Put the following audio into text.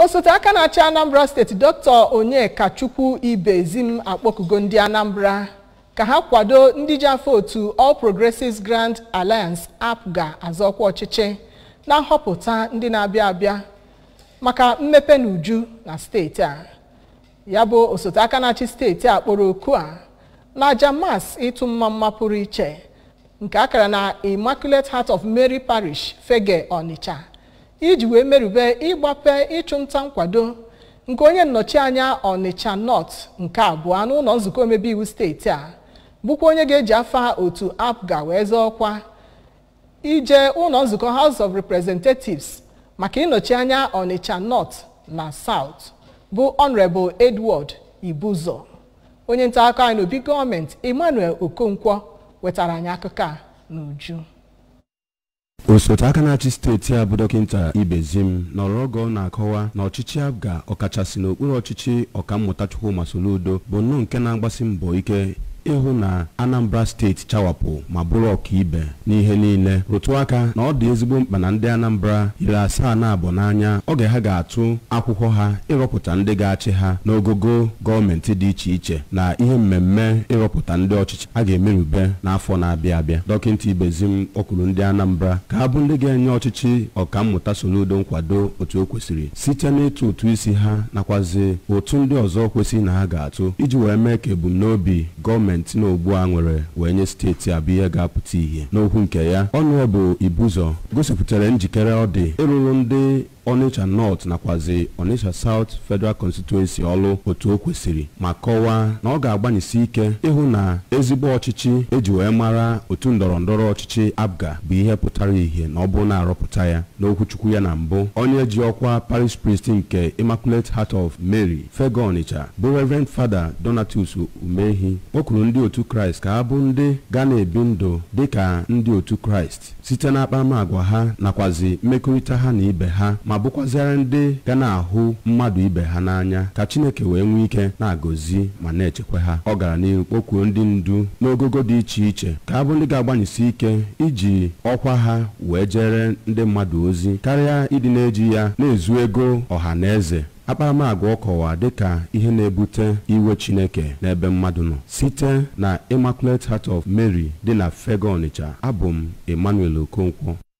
osote aka na-achị anambra steeti dr onyekachukwu ibezim akpọkugo ndị anambra ka ha kwado ndị ji afọ otu all progressives grand alliance apga azọkwa ọchịchị na nhọpụta ndị na-abịa abịa maka mmepe na uju na steeti a ya bụ osote aka na-achị steeti a kpọrọ oku a na aja mas ịtụ mmamma pụrụ iche nke akara na immaculate heart of mary parish fege onitsha iji wee merube ịgbape ịchụnta nkwado nke onye nnọchi anya onitsha north nke abụọ n'ụlọ nzukọ omebe iwu steeti a bụkwa onye ga-eji afa otu apga wee zọọ ọkwa ije ụlọ nzukọ house of representatives maka ịnọchi anya onitsha north na south bụ honorable edward ibuzo onye nta akụkọ anyị n'obi gọọmenti emmanuel okonkwo wetara anyị akụkọ a n'uju osote aka na-achị steeti a bụ dọkịta ibezim nọrọ oge ọ na-akọwa na ọchịchị abga ọkachasị n'okpuru ọchịchị ọkammụta chukwuma soludo bụ nnọọ nke na-agbasi mbọ ike ịhụ na anambra steeti chawapụ ma bụrụ ọkaibe n'ihe niile rụtụ aka na ọ dị ezigbo mkpa na ndị anambra iri asaa na abụọ n'anya oge ha ga-atụ akwụkwọ ha ịrọpụta ndị ga-achị ha n'ogogo gọọmenti dị iche iche na ihe mmemme ịrọpụta ndị ọchịchị a ga-emerube n'afọ na-abịa abịa dọkịta ibezim ọkwuru ndị anambra ka ha bụ ndị ga-enye ọchịchị ọkammụta soludo nkwado otu o kwesịrị site n'ịtụ ụtụ isi ha nakwazi otu ndị ọzọ kwesịrị na ha ga-atụ iji wee mee ka ebumnobi gọọmenti gọọmenti na ugbu a nwere wee nye steeti a bụ ihe ga-apụta ihe n'okwu nke ya ọnụebụ ibuzọ gosipụtara njikere ọ dị ịrụrụ ndị onitsha north nakwazi onitsha south federal constituency ọlụ otu o kwesịrị ma kọwaa na ọ ga-agbanyesi ike ịhụ na ezigbo ọchịchị eji wee mara otu ndọrọ ndọrọ ọchịchị abga bụ ihe pụtara ihe na ọ bụrụ na-arọpụta ya n'okwuchukwu ya na mbụ onye ji ọkwa parish priest nke immaculate heart of mary fego onitsha bụ reverend fada donatus umehi kpọkuru ndị otu kraịst ka ha bụ ndị ga na-ebi ndụ dịka ndị otu kraịst site na akparamagwa ha nakwazi mmekọrịta ha na ibe ha ma bụkwazịara ndị ga na-ahụ mmadụ ibe ha n'anya ka chineke wee nwee ike na-agọzi ma na-echekwa ha ọ gara n'ihu kpọkuo ndị ndu n'ogogo dị iche iche ka ha bụ ndị ga-agbanyesi ike iji ọkwa ha wee jere ndị mmadụ ozi karịa ịdị na-eji ya na-ezu ego ọha na eze akparamagwa ọ kọwa dịka ihe na-ebute iwe chineke n'ebe mmadụ nọ site na immaculate heart of mary dị na fego onitsha abụ m emmanuel okonkwo